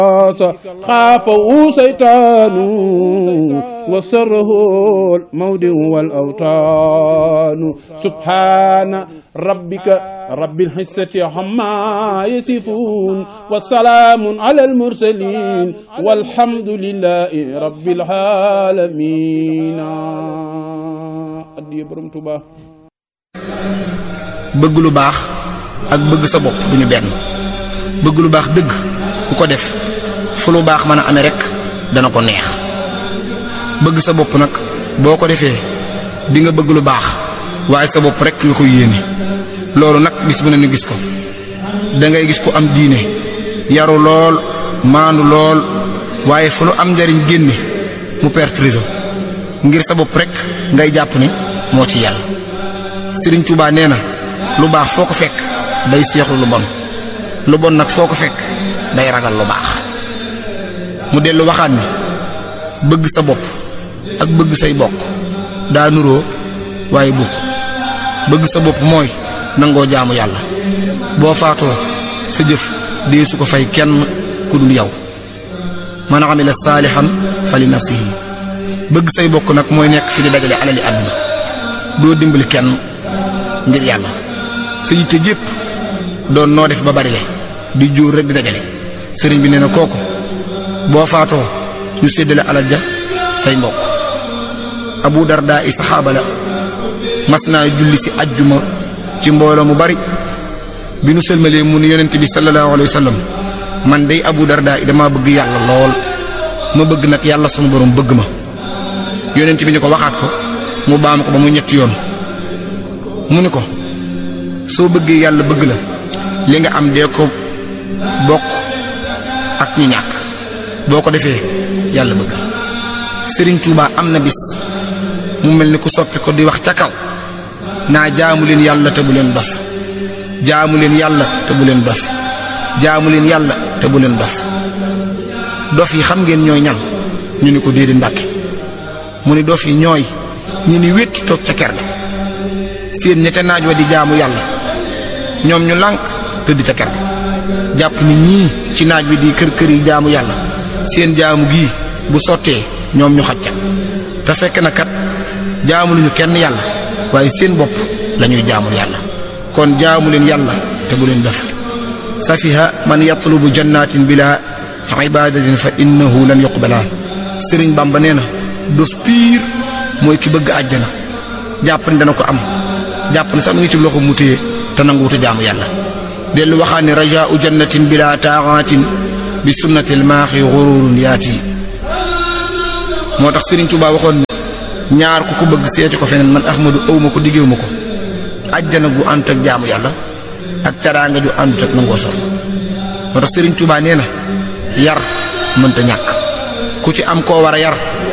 خافه سيطان وسره الموضع والأوطان سبحان ربك رب الحسة عما يصفون وسلام على المرسلين والحمد لله رب العالمين addiya borom Tuuba bëgg lu baax ak bëgg sa bopp duñu benn bëgg lu baax dëgg ku ko def fu lu baax mën a amee rek dana ko neex bëgg sa bopp nag boo ko defee di nga bëgg lu baax waaye sa bopp rek nga koy yéene loolu nag bis bu ne ñu gis ko da ngay gis ko am diine yaru lool maandu lool waaye fu lu am njariñ génne mu perte réseau ngir sa bopp rek ngay jàpp ne moo ci yàlla Sëriñ Tuubaa nee na lu baax foo ko fekk day seexlu lu bon lu bon nag foo ko fekk day ragal lu baax mu dellu waxaat ni bëgg sa bopp ak bëgg say bokk daa nuroo waaye bukk bëgg sa bopp mooy nangoo jaamu yàlla boo faatoo sa jëf dee su ko fay kenn ku dul yow man amila saalihan fa li nafsihi bëgg say bokk nag mooy nekk fi di dajale alali àdduna doo dimbali kenn ngir yàlla sa yitte jépp doon noo def ba bari le di jóor rek di dajale sëriñ bi nee na kooku boo faatoo ñu séddale alal ja say mbokk abu darda i saxaaba la mas naa julli si ajjuma ci mbooloo mu bari bi nu sëlmalee mu ni yonent bi sallallahu alayhi wa sallam man day abu darda i dama bëgg yàlla lool ma bëgg nag yàlla sunu borom bëgg ma yonent bi ni ko waxaat ko mu baam ko ba mu ñetti yoon mu ni ko soo bëggee yàlla bëgg la li nga am dee ko bokk ak ñi ñàkk boo ko defee yàlla bëgg sëriñ Tuubaa am na bis mu mel ni ku soppi ko di wax ca kaw naa jaamu leen yàlla te bu leen dof jaamu leen yàlla te bu leen dof jaamu leen yàlla te bu leen dof dof yi xam ngeen ñooy ñan ñu ni ko déedéet mbàkke mu ni dof yi ñooy ñi ni wétti toog ca ker ga seen ña ca naaj wa di jaamu yàlla ñoom ñu lànk tëdd ca ker ga jàpp ni ñii ci naaj wi di kër kër yi jaamu yàlla seen jaamu gii bu sottee ñoom ñu xacca te fekk na kat jaamu luñu kenn yàlla waaye seen bopp lañuy jaamul yàlla kon jaamu leen yàlla te bu leen def safiha man yatlubu jannatin bila ibadatin fa innahu lan yuqbala sëriñ bamba nee na dos piir mooy ki bëgg àjjana jàpp ni dana ko am jàpp ni sax mu ngi ci loxo mu téye te nanguwuta jaamu yàlla dellu waxaat ne rajaau jannatin bila taaxaatin bi sunnatil maaxi xururun yaati moo tax Sëriñ Tuubaa waxoon ñaar ku ko bëgg seeti ko feneen man Ahmadu awma ko diggéewuma ko àjjana gu àndut ak jaamu yàlla ak teraanga ju àndut ak nangoo sol moo tax Sëriñ Tuubaa nee na yar mënta ñàkk ku ci am koo war a yar